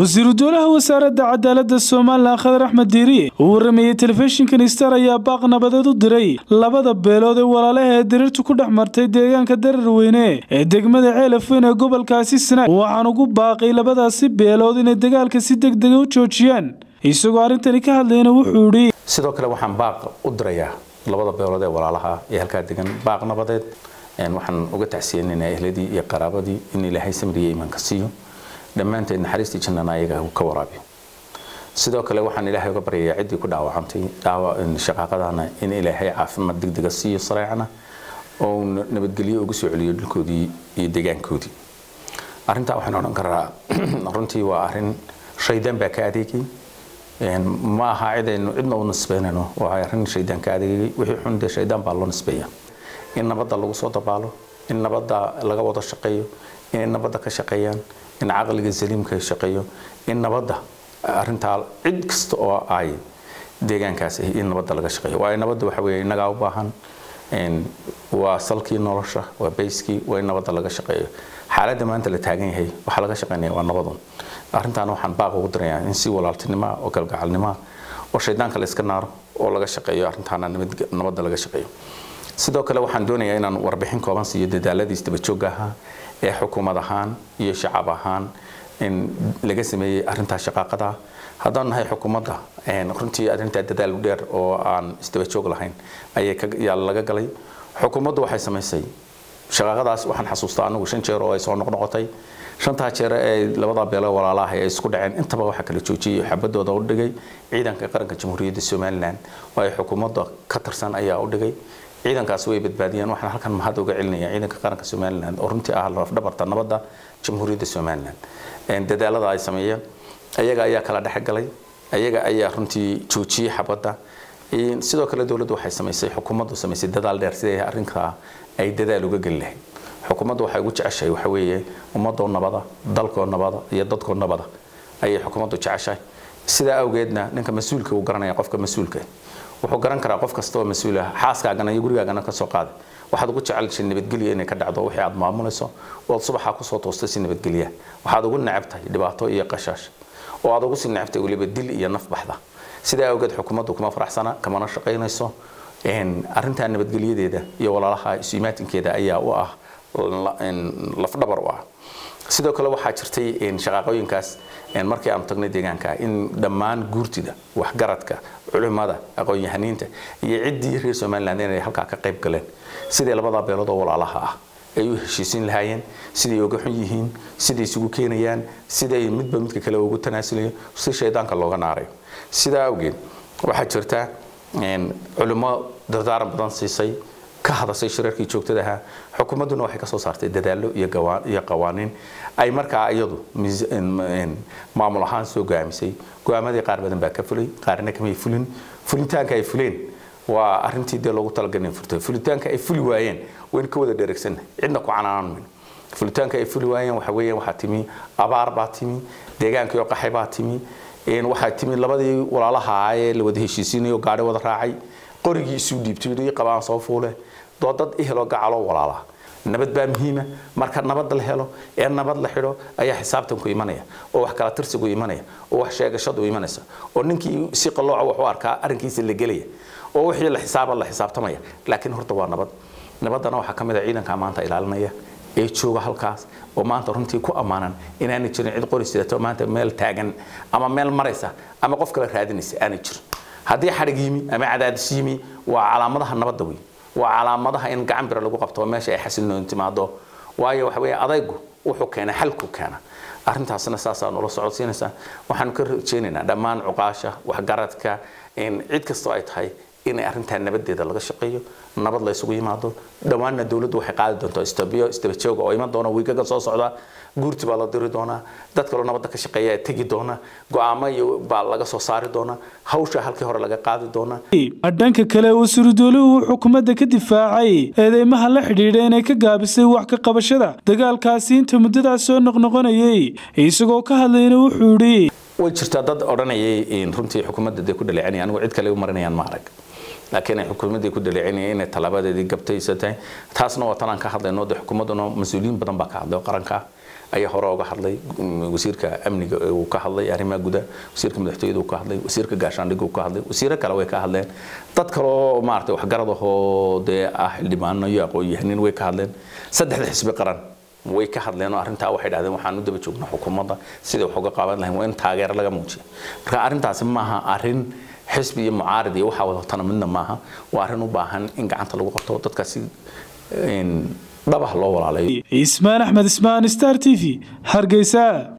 wasiiru dowlaha wasaaradda cadaaladda somalilan khadar axmed diiriye uu warameeyey telefishinkan star ayaa baaq nabadeed u diray labada beelood ee walaalaha ee diriirtu ku dhex martay deegaanka dararweyne ee degmada ceelafweyn ee gobolkaasi sanaag waxaan ugu baaqay labadaasi beelood inay dagaalka si degdega u joojiyaan isagoo arrintani ka hadlayna wuxuu idhi sidoo kale waxaan baaq u dirayaa labada beelood ee walaalaha ee halkaa degan baaq nabadeed waxaan uga tacsiyeynaynaa ehladii iyo qaraabadii in ilaahay samriya iimaanka siiyo dhammaanteed naxariistii jannana ayaga ka waraabiyo sidoo kale waxaan ilaahay uga baryayaa ciddii ku dhaawacantay shaqaaqadana in ilaahay caafimaad degdega siiyo sareecana oo nabadgelyo ugu soo celiyo dhulkoodii iyo deegaankoodii arrintaa waxaan odhan karaa runtii waa arrin shaydaan baa ka adeegay ma aha cidaynu cidna u nisbeynayno waa arrin shaydaan ka adeegay wixii xun dee shaydaan baa loo nisbeeya in nabadda lagu soo dabaalo in nabadda laga wada shaqeeyo inay nabadda ka shaqeeyaan in caqliga saliimka shaqeeyo in nabadda arrintaa cid kasta oo ay deegaankaas in nabadda laga shaqeeyo waayo nabadda waxa weeye innagaa u baahan waa salkii nolosha waa bayskii waa in nabadda laga shaqeeyo xaaladda maanta la taagan yahay waxaa laga shaqeynaya waa nabadun arrintaana waxaan baaq ugu dirayaa in si walaaltinimoa oo galgacalnimoa oo shaydaanka la iska naaro oo laga shaqeeyo arrintaana nabadda laga shaqeeyo sidoo kale waxaan doonayaa inaan warbixin kooban siiyo dadaaladiis dabajoogga ahaa ee xukuumad ahaan iyo shacab ahaan laga sameeyey arrintaa shaqaaqada haddaan nahay xukuumadda runtii arrintaa dadaal dheer oo aan isdabajoog lahayn ayaa laga galay xukuumaddu waxay samaysay shaqaaqadaas waxaan xasuustaa anigu shan jeer oo ay soo noqnoqotay shantaa jeer ee labadaa beelo walaalaha ay isku dhaceen intaba waxaa kala joojiyey xabadooda u dhigay ciidanka qaranka jamhuuriyadda somalilan oo ay xukuumadda ka tirsan ayaa u dhigay ciidankaas way badbaadiyeen waxaan halkan mahad uga celinaya ciidanka qaranka somalilan oo runtii ah lafdhabarta nabadda jamhuuriyadda somalilan dadaalada ay sameeyeen ayaga ayaa kala dhexgalay ayaga ayaa runtii joojiyey xabadda sidoo kale dowladdu waxay samaysay xukuumaddu samaysay dadaal dheer sidii arrinkaa ay dadaal uga geli lahayd xukuumaddu waxay ugu jeceshahay waxa weeye ummadoo nabada dalkoo nabada iyo dadkoo nabada ayay xukuumaddu jeceshahay sidaa awgeedna ninka mas-uulka uu garanaya qofka mas-uulka wuxuu garan karaa qof kasta oo mas-uul ah xaaskaagana iyo gurigaagana ka soo qaaday waxaad ugu jecelshay nabadgelya inay ka dhacdo wixii aad maamulayso ood subaxa kusoo toostay si nabadgelya waxaad ugu necab tahay dhibaato iyo qashaash oo aad ugu sii necabtay weliba dil iyo naf baxda sidaa awgeed xukuumaddu kuma faraxsana kamana shaqaynayso arrintaa nabadgelyadeeda iyo walaalaha isu-imaatinkeeda ayaa u ah lafdhabar u ah sidoo kale waxaa jirtay shaqaaqooyinkaas markii aanu tagnay deegaanka in dhammaan guurtida waxgaradka culimada aqoon-yahaniinta iyo ciddii reer somaliland inay halkaa ka qayb galeen sidii labadaa beelood oo walaalaha ah ay u heshiisiin lahaayeen siday uga xun yihiin siday isugu keenayaan siday midba midka kale ugu tanaasulayo si shaydaanka looga naarayo sidaa awgeed waxaa jirta culimo dardaaran badan siisay ka hadasay shirarkii joogtada ahaa xukuumadduna waxay ka soo saartay dadaallo iyo qawaaniin ay markaa iyadu maamul ahaan soo go'aamisay go'aamadii qaar badan baa ka fulay qaarna kamay fulin fulitaanka ay fuleen waa arrintii dee loogu talagalay furtay fulitaanka ay fuli waayeen waynu ka wada dheregsannahay cidna ku canaanan mayno fulitaanka ay fuli waayeen waxa weeyaan waxaa timi abaar baa timi deegaankii oo qaxay baa timi waxaa timi labadii walaalaha ee la wada heshiisiinayo gaadhi wada raacay qorigii isu dhiibtay qabaan soo fuule doo dad eheloo gacaloo walaala nabad baa muhiima marka nabad la helo ee nabad la xidho ayaa xisaabtanku imanaya oo wax kala tirsigu imanaya oo wax sheegashadu imanaysa oo ninkii si qalooca wax u arkaa arrinkiisa la gelaya oo wixii la xisaaba la xisaabtamaya laakiin horta waa nabad nabaddana waxaa ka mid a ciidanka maanta ilaalinaya ee jooga halkaas oo maanta runtii ku ammaanan inaanay jirin cid qori sidato maanta meel taagan ama meel maraysa ama qof kale raadinaysa aanay jirin haddii xadhig yimi ama cadaadis yimi waa calaamadaha nabadda wey waa calaamadaha in gacan bira lagu qabto meesha ay xasilnoon timaado waayo waxa weeye adaygu wuxuu keena xalku keena arrintaasna saasaa nula socodsiinaysaa waxaanu ka rajeynaynaa dhammaan cuqaasha waxgaradka cid kastoo ay tahay inay arrintaa nabadeeda laga shaqeeyo nabad la isugu yimaado dhowaanna dowladdu waxay qaadi doontaa istabiyo istabajooga oo iman doona wiigaga soo socda guurti baa la diri doonaa dad kaloo nabadda ka shaqeeya tegi doona go'aamo iyo baa laga soo saari doonaa hawsha halkii hore laga qaadi doonaa dhanka kale wasiiru dowluhu uu xukuumadda ka difaacay eedeymaha la xidhiidha inay ka gaabisay wax ka qabashada dagaalkaasi inta muddadaas soo noqnoqonayay isagoo ka hadlayna wuxuu idhi way jirtaa dad odhanayay runtii xukuumadda dee ku dhaleecanaya anigu cid kale u marinayaan ma arag laakiin ay xukuumaddii ku dhaleecinayeen inay talaabadeedii gabtaysatay taasna waa tanaan ka hadlayno dee xukuumadduna mas-uuliyiin badan baa ka hadlay oo qaranka ayaa hore uga hadlay wasiirka amniga uu ka hadlay arrimaha gudaha wasiirka madaxtooyada uu ka hadlay wasiirka gaashaandhigga uu ka hadlay wasiiro kale way ka hadleen dad kaloo maaragtay waxgarad ahoo dee ah xildhibaano iyo aqoon-yahanin way ka hadleen saddexda xisbi qaran way ka hadleen oo arrintaa waxay dhahdeen waxaan u daba joognaa xukuumadda sidai wax uga qaaban lahayn waa in taageero laga muujiyo marka arrintaasi maaha arrin xisbi iyo mucaarid iyo waxaa wadatana midna maaha waa arrin u baahan in gacanta lagu qabto dadkaasi dhabah loo walaalayo ismaan axmed ismaan star t v hargeysa